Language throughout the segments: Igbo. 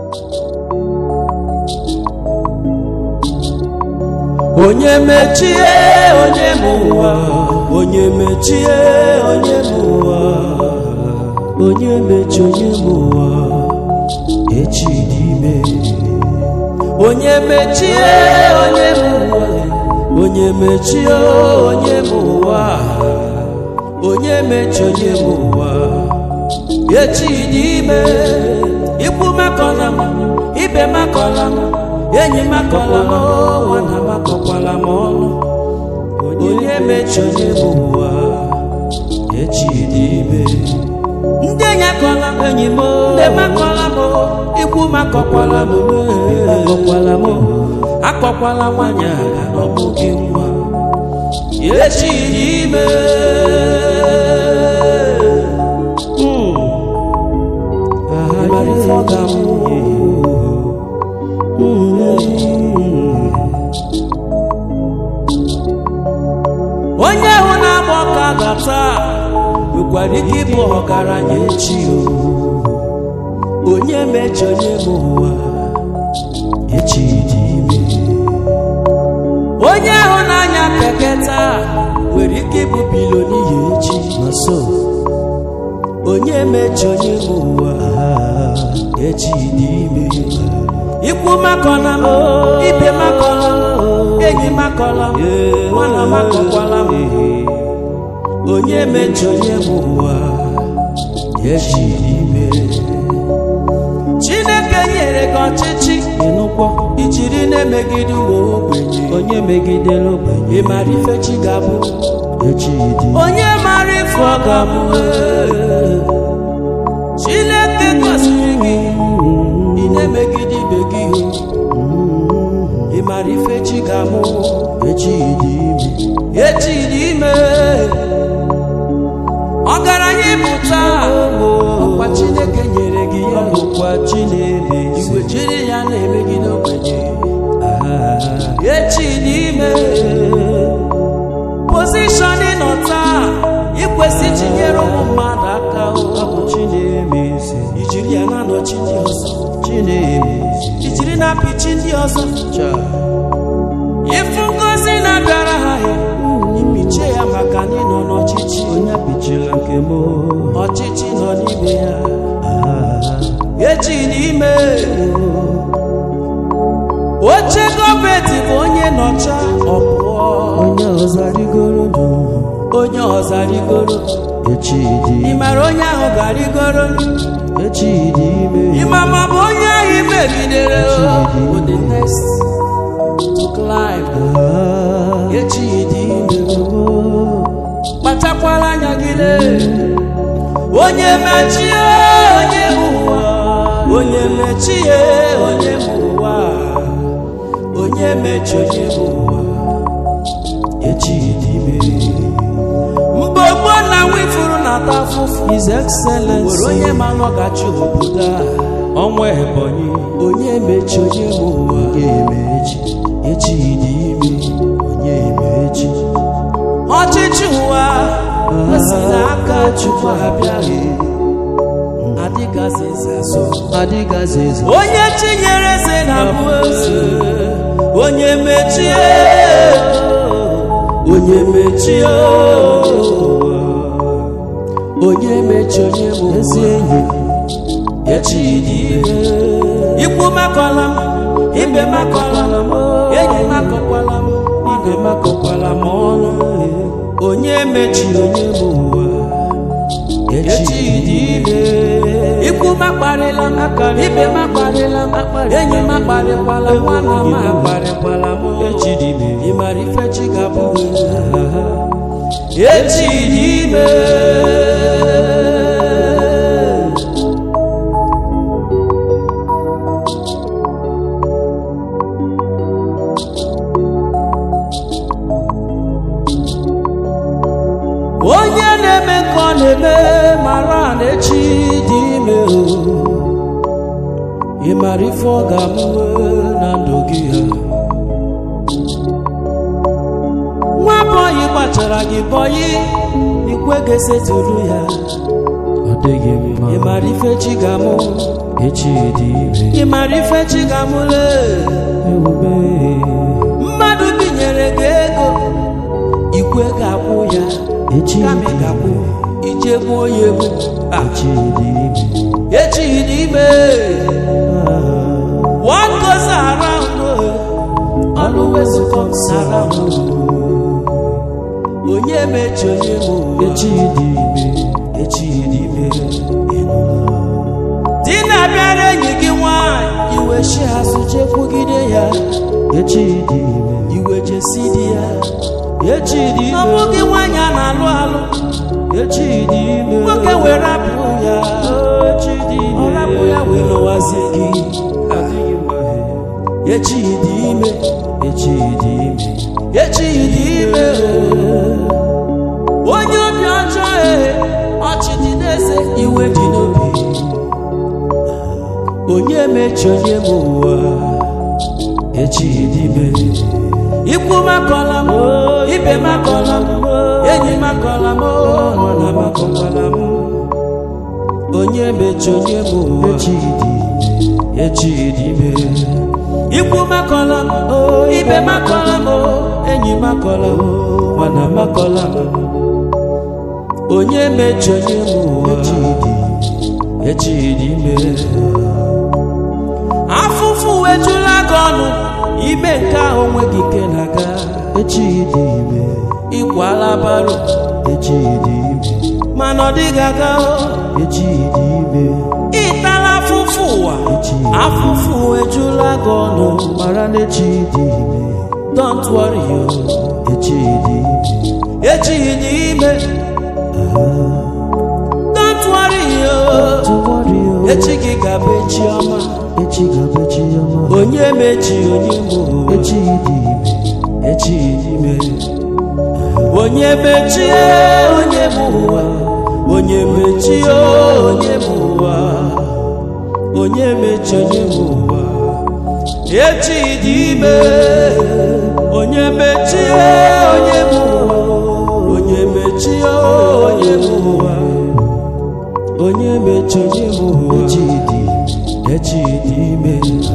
onye mechie onye m ụwa onye mechie onye m ụwa onye mechi onye m ụwa echi dị ime onye mechie onye m ụwa onye mechie onye m ụwa onye mechi onye m ụwa echi dị ime ikwu makọla m ibe makọla m enyi makọla m nwana makọkwala m ọnụ onye mechi onye m ụwa echi dị ime ndị enyi akọla m enyi m ndị makọla m ikwu makọkwala m akọkwala m akọkwala nwanyị agha n'ọbụ gị nwa echi dị ime Mm. Ịmara ife ọ ga-amụ. Mm. onye ahụ na-agba ọka gata nwekwara ike ịbụ ọgaranya echi o onye mechi onye m ụwa echi dị ime onye ahụ na-anya keke taa nwere ike ịbụ biloniya echi na so onye mechi onye m ụwa echi dị ime ikwu makọla m ibe makọla m enyi makọla m nwana makọkwala m onye mechi onye m ụwa echi dị ime chineke nyere gị ọchịchị ịnụkwọ ijiri na-emegide ụmụ ogbenye onye megidere ogbenye ị mara ife chi ga-abụ echi dị onye mara ife ọ ga-abụ ee. chineke gọziri gị ị na-emegide ibe gị ị mara ife chi ga-amụ echi dị ime echi dị ime ọgaranya ịpụta ọkwa chineke nyere gị ya ọkwa chineke igwe jiri ya na-emegide ogbenye echi dị ime pozishọn ị nọ taa ikwesị tinyere ụmụ mmadụ aka ọ chinemeze ijiri ya na-anọchi ndị ọzọ chinemeze ijiri na-apịchi ndị ọzọ ịfụ ngozi na-abịara ha ya ipichie ya maka na ịnọ n'ọchịchị onye pichira nke m ọchịchị nọ n'ime ya echi n'ime oche gọọmenti bụ onye nọcha ọpụọ onye ọzọ rigoro onye ọzọ rigoro echi dị ị mara onye ahụ ga-arịgoro echi dị ime ịma ma bụ onye ahụ imegidere o the next to climb echi dị ime kpachakwara anya gị lee onye mechie onye m ụwa onye mechie onye m ụwa onye mechi onye m ụwa echi dị ime mgbe gboo na nwifuru na-ata afụfụ His Excellency nwere onye ma nọgachi obodo a ọnwa ebonyi onye mechi onye m ụwa onye emechi echi dị ime onye emechi ọchịchị ụwa si n'aka chukwu abịaghị adịgazi eze azọ adịgazi eze onye chinyere eze na bụ eze onye mechie onye mechie onye mechi onye bụ ezi enyi echi dị ime ikwu makọla m ibe makọla m enyi makọkwala m ibe makọkwala m ọnụ onye mechiri onye bụ ụwa echi dị ime ikwu makparịla m ibe makparịla m enyi makparịkwala m nwana m akparịkwala m echi dị ime ị mara ife chi ga-abụ echi dị ime onye na-eme ka ọ na-eme mara na echi dị ime o ị mara ife ọ ga-amụwe na ndụ gị ya nwa bọyị gbachara gị bọyị ikwe ga-esetụrụ ya ọ dịghị mma ị mara ife chi ga-amụ echi dị ime ị mara ife chi ga-amụle ebube mmadụ binyere gị ego ikwe ga-akwụ ya echi kama ị dị ga-akwụ ime ije gbuo ya egbu Ah, echi dị ime echi dị ime what goes around oh, always comes around onye mechi onye ma ụwa echi dị ime echi dị ime di na-abịara enyi gị nwanyị iwe chi azụ chekwugide ya echi dị ime iwe jesi di ya echi dị ọ ime bụghị nwanyị a na-alụ alụ echi dị ime nwoke were rapụ ya echi dị ime ọ rapụ ya wee lụwazie gị adịghị mma echi dị ime echi dị ime echi dị ime onye obi ọjọọ e ọchị dị n'eze iwe dị n'obi onye mechi onye ma ụwa echi dị ime ikwu makọla m ibe makọla m enyi makọla m nwana makọkwala m onye mechi onye ma ụwa echi dị ime echi dị ime ikwu makọla m ibe makọla m enyi makọla m nwana makọla m onye mechi onye ma ụwa echi dị ime echi dị ime afụfụ wejula gị ọnụ ime nke ahụ nweghị ike na-aga echi dị ime ịkwala baro echi dị ime mana ọ dịghị aga o. echi dị ime ịtala afụfụ ụwa echi afụfụ ejula gị ọnụ mara na echi dị ime don't worry o echi dị ime echi dị ime don't worry o tụwarị o echi gị ga-abụ echi ọma echi ga-abụ echi ọma onye mechi onye mụ echi dị ime echi dị ime onye mechie onye mụ ụwa onye mechie onye mụ ụwa onye mechi onye mụ ụwa echi dị ime onye mechie onye mụ ụwa onye mechie onye mụ ụwa onye mechi onye mụ ụwa echi dị ime echi dị ime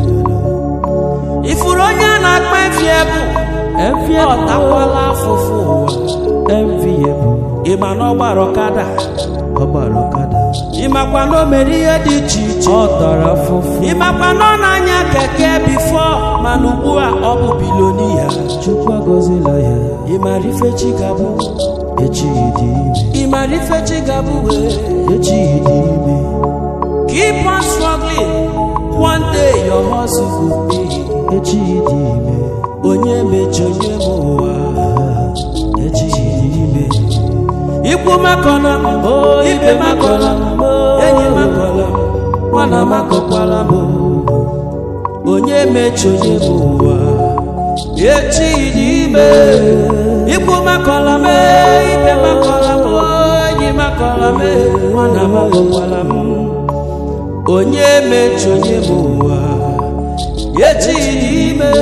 ifuru onye a na-akpa efi ebu efi ọ takwala afụfụ ụwa efi ebu ịma na ọ gbara ọkada ọgbara ọkada ịmakwa na o mere ihe dị iche iche ọ tara afụfụ ịmakwa na ọ na-anya keke bifo mana ugbu a ọ bụ bilonia chukwu agọzila ya ịmara ife chi ga-abụ echi dị ime ịmara ife chi ga-abụ wee echi dị ime keep on struggling one day your hustle go pay echi dị ime onye mechi onye ma ụwa echi dị ime ikwu makọla m ibe makọla m enyi makọla m nwana makọkwala m onye mechi onye ma ụwa echi dị ime ikwu makọla m ibe makọla m enyi makọla m nwana makọkwala m onye mechi onye ma ụwa echi dị ime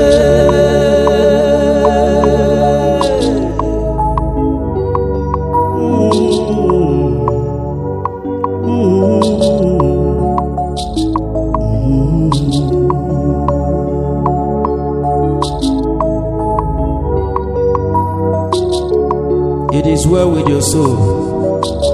It is well with your soul.